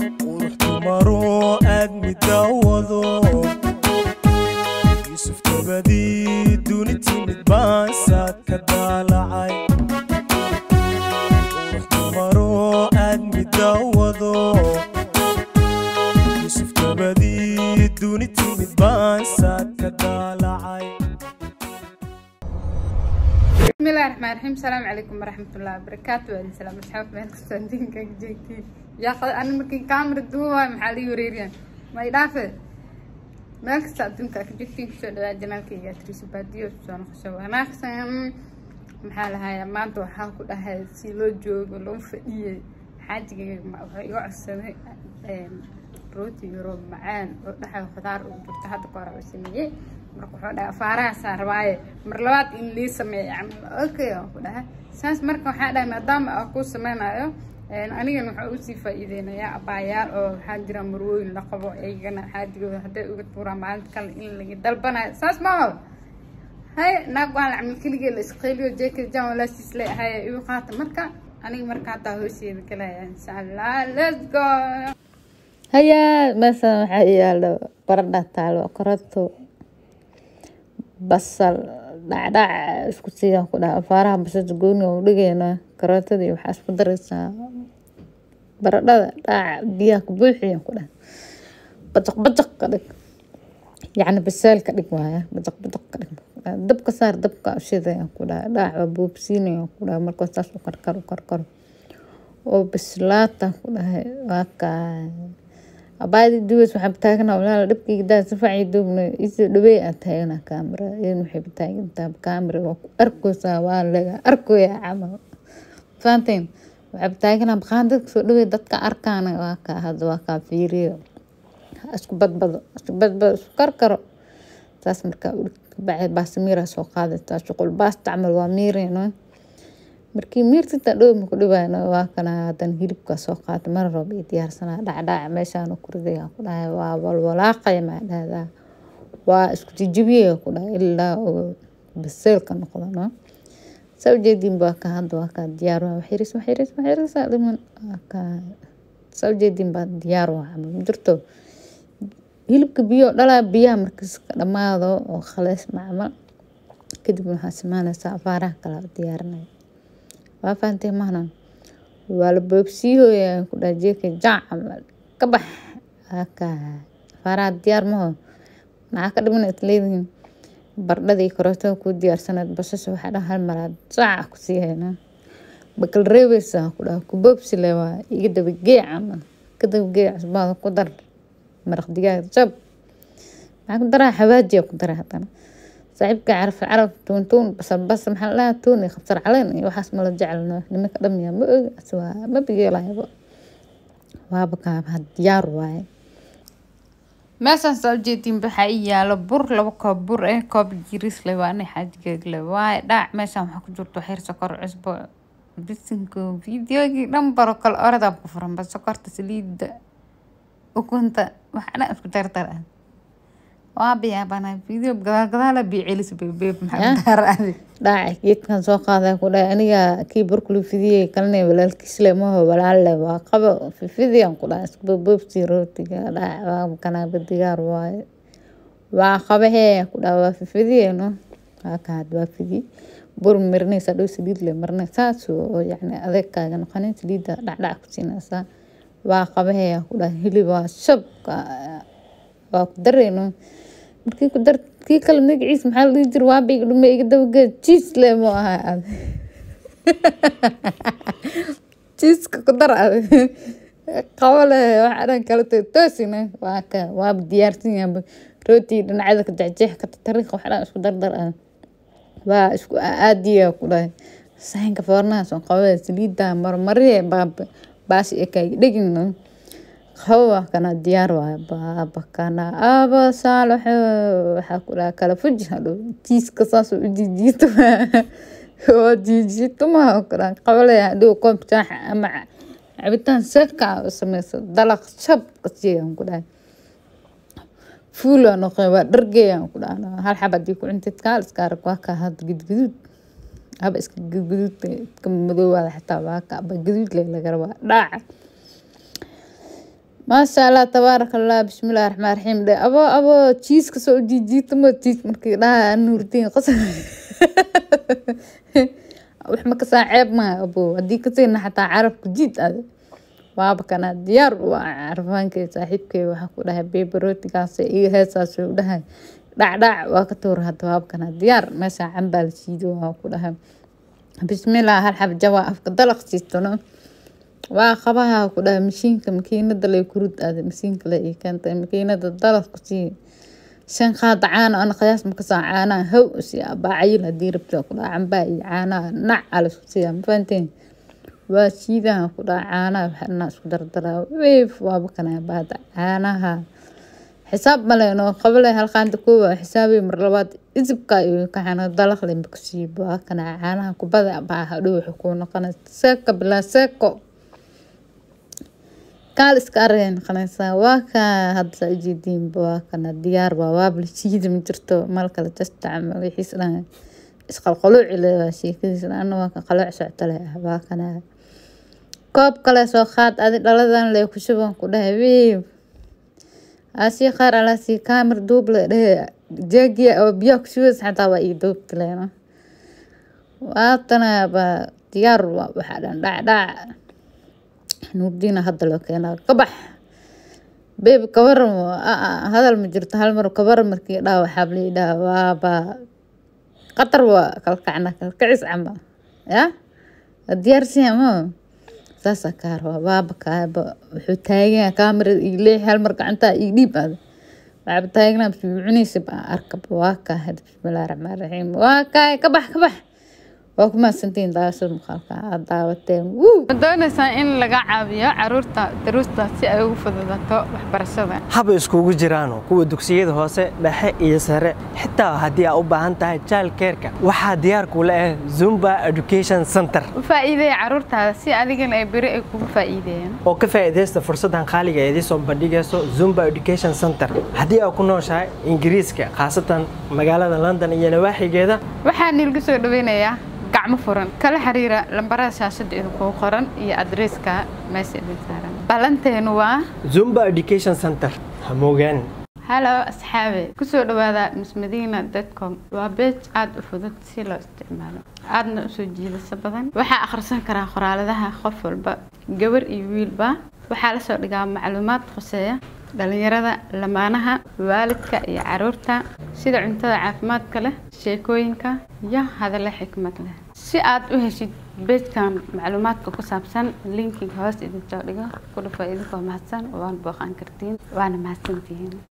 qurux dumaro aad midawado yuusuf dabadii duni timid baan saad ka daalacay qurux dumaro aad midawado yuusuf dabadii duni timid baan saad ka daalacay بسم الله الرحمن الرحيم السلام عليكم ورحمة الله وبركاته وعليكم السلام أصحاب مهل كستاندين كان جيتين يا أخي أنا مركي كاميرا دوا محلي وريريان ما يدافع مهل كستاندين كان جيتين كسر دا جنالك يا تريس باديو سوان خشوا أنا خسام محل هاي ما أنتو حاكو ده هاي سيلو جوج ولو فئية حاجة ما هو يعصر روتي يروب معان ودحا خضار وجبت هذا كورا وسميه marka wuxuu dhaha faarahaasaa rabaaye mar labaad in lii sameeyo camal okay aan ku dhaha saas marka waxaa dhahay maadaama aan kuu sameynayo anigana waxaa usii faa-iideynayaa abaayaal oo waxaa jira marwooyin la qabo iyagana xaadigooda hadday uga tuuraan maalinta kale in laga dalbanayo saas maaho hay naag waan la camal keligee la isqeyliyo jeeka jan walaashiis le ahaye igu qaata marka aniga marka haddaa hoosheeda galaya insha allah let's go hayaa meeshan waxaa yaalo baradha taalo karoto basal dhacdhac isku siiyaan ku dhaha afaaraha basasha gooniga u dhigaynaa karootadii waxaa isku daraysaa baradhada dhaaca biyaha ku buuxiyaan ku dhaha bajaq bajaq ka dhig yacni baseel ka dhig waaya bajaq bajaq ka dhig dabka saar dabka ushidayaan ku dhaha dhaac waa buubsiinayaan ku dhaha markoo saas u karkaro karkaro oo bislaata ku dhahay waa kaa abaadi duwas waxaa taaganaa walaala dhabkayga daa sifacay duubna isoo dhaweey aa taaganaa kaamira idan waxay taagantaa kaamira waa ku arkoosaa waa laga arkoyaa camal faanteen waxaa taaganaa baqaan dadka soo dhaweey dadka arkaana waa kaa hadda waa kaa fiiriyo isku badbado isku badbado isku karkaro saas markaa kabacdi baasamiira soo qaadataa shuqul baasta camal waa miirayno markii miirtita dhow maku dhibayno waa kana hadan hilibka soo qaata mar roob iyo diyaarsanaa dhacdhaca meeshaan ku ridaya ku dhahay waa walwalaaqaya maa dhahdaa waa isku jijibiya ku dhahay ilaa oo baseelka noqdo no saa ujeediin baa ka hadda waa ka diyaar waa waxiris waxiris waxirisa dhiman waa ka saa ujeediin baa diyaar waa camal ma jirto hilibka biyo dhalaa biyaha markiis ka dhamaado oo khalees macmal kadib waxaa samaanaysaa afaaraha kale diyaarinaya waa fahamtay mahnan waa la boobsiihoya ku dhaha jeeka jaac camal ka bax aka faaraha diyaar maho maxaa ka dhiman is leedihiin bardhadii karootada kuu diyaarsanayd basasha waxaa dhan hal maraad saaca ku sii hayna bakal reebeysa ku dhaha ku boobsile waa iga dabagee camal ka dabagee cusbaada ku dar maraq digaag jab maxaa ku daraa xawaajiya ku dara haddana saaxiibka caraf caraf tuun tuun basal basal maxaa la tuun iyo qabsar caleen iyo waxaas mala jecelno nimanka dhamya ma ogi waa ma bigeelayaba waaba kaaba diyaar waaye meeshaan soo jeedin waxaa ii yaalo bur laba koob bur eh koob jiris le waa inay xaajigeed le waaye dhaac meeshaan waxaa ku jirto xeer sokor cusbo bisinko videogii dhan baro kale oradaa ku furan ba sokorta saliidda ukunta waxaa dhan isku dardar ah waa biyaabana video gadaal gadaala biyo celis beebeeb maxaa daar adi dhaaca geedkan soo qaaday ku dhahay aniga kii burkulu fidiyey kalina walaalkiis le maho walaalle waa qabo fifidiyan ku dhahay isku boobsi rootiga dhaac waa kanaaba digaar waaye waa qabahee ku dhaha waa fifidiyeno waa ka had waa fidi bur marinaysa dhow saliid le marina saas oo yacni adeegkaaga noqonin saliidda dhacdhac ku siinaysaa waa qabahee ku dhaha hilib waa shabka waa ku dareyno markii ku dar kii kale magaciis maxaa la dhihi jira waa bayga dhume iga dabageed jiis le mu ahaa ad jiiska ku dar ad qabo le waxaa dhan kala tahay toosina waa ka waaba diyaarsan yahay rooti dhinacyada ka jexjeex ka tariiq waxaa dhan isku dardar ah waa isku aadiya ku dhahay saxinka foornahaas oo qabada saliidda marmariye baashi ekay dhegino hawa kana diyaar waay baaba kana aba saalaxo waxaa ku dhaha kala fuji hadhow jiiska saas u jijiito waa jijiito maha ku dhaha qabalaya hadhow koob jaax ama cabitaan seeka u sameyso dalaq shab kasiyaan ku dhahay fuula noqe waa dhargeeyaan ku dhahna hal xab hadii ku cuntid kaal iska arag waa kaa had gudguduud haba iska gudguduud iska madoowaada xitaa waa ka aba gaduud le laga rabaa dhaaca maasha allah tabaaraka allah bismillahi raxmaan raxiim dhe abo abo jiiska soo jiijiitamo jiis markii dhaha nuurtiin qas wax ma kasaa ceeb maha abo haddii kasiina xataa carabka jiid ade waaba kana diyaar u ah carfaankay saaxiibkay waxaa ku dhahay beberootigaas iyo heesaas u dhahay dhacdhac waa ka tuura hadda waaba kana diyaar meesha cambaa la shiido waa ku dhahay bismillah hal xab jawaa afka dalaq siistano waa qabaha ku dhahay mashiinka makiinada lay kurud aada masiinka le ii keentay makiinada dalaq ku sii shan qaada caana ana qiyaas makasaa caanaha how si baacayil hadii rabta ku dhaha cambaa iyo caanaha nac alasku siiya ma fahanteen waa shiidaha ku dhaha caanaha waxana isku dardaraa weef waaba kana baada caanaha xisaab maleeno qabale halqaanta koowa xisaabay mar labaad isibka iyo kaxana dalaq le makusii waa kana caanaha kubada baa hadhow waxay kuu noqonaysa seeko bilaa seeko kaal iska areen qanaysaa waa ka hadda ujeediinba waa kana diyaar waa waabla shiida ma jirto mal kale jasta camal wixiis dhan isqalqaluuci le waa sheekadiis ana waa ka qalooc socto leh ah waa kana koob kale soo qaad adi dhaladan le ku shuban ku dhahay wiib asii qaar alaasii kaamir duub le dhehe jeegiya oo biyaha ku shubays xataa waa ii duubti leena waatana baa diyaar waxaa dhan dhacdhac nuurdiina hadda loo keenaa kabax beebi kabaran hadal ma jirto hal mar kabaran markii dhaa waxaa lii dhaha waaba qatar waa kalkacna kalkacis camal ya diyaarsiya ma saasaa kaa rabaa waaba kaaba wuxuu taagan kaamirada ii leexi hal mar gacantaa ii dhiib aada waxaaba taagnaa cunaysa baa arkaba waa kaa hada bismillahi raxmaan raxiim waa kaay kabax kabax waa ku mahadsantihiin daawashada muuqaalka aad daawateen wuu ma doonaysaa in laga caawiyo caruurta daruusta si ay ugu fududato waxbarashada haba iskugu jiraano kuwa dugsiyada hoose dhexe iyo sare xitaa haddii aa u baahan tahay jaalkeerka waxaa diyaar kula ah zumba education center u faa'iideeya caruurtaada si adigana ay beri ay kugu faa'iideeyaan oo ka faa'iidaysta fursaddan qaaliga ee idiin soo bandhigayso zumba education center haddii aa ku nooshahay ingiriiska khaasatan magaalada london iyo nawaaxigeeda waxaa niilgu soo dhaweynayaa gacmo furan kala xiriira lambarada shaashada idinkugu qoran iyo adreeska meesha idin saaran ballanteenu waa zumba education center ha moogaanin halo asxaabe kusoo dhawaada mismadiina com waa beej aada u fudud si loo isticmaalo aadna usoo jiidasho badan waxaa akhrisan karaa qoraaladaha qof walba gabar iyo wiilba waxaa lasoo dhigaa macluumaad khuseeya dhalinyarada lamaanaha waalidka iyo caruurta sida cuntada caafimaadka leh sheekooyinka iyo hadallo xikmad leh si aad u heshid beejkan macluumaadka ku saabsan linkiga hoos idinsoo dhigo ku dhufo idinkoo mahadsan waana booqan kartiin waana mahadsantihiin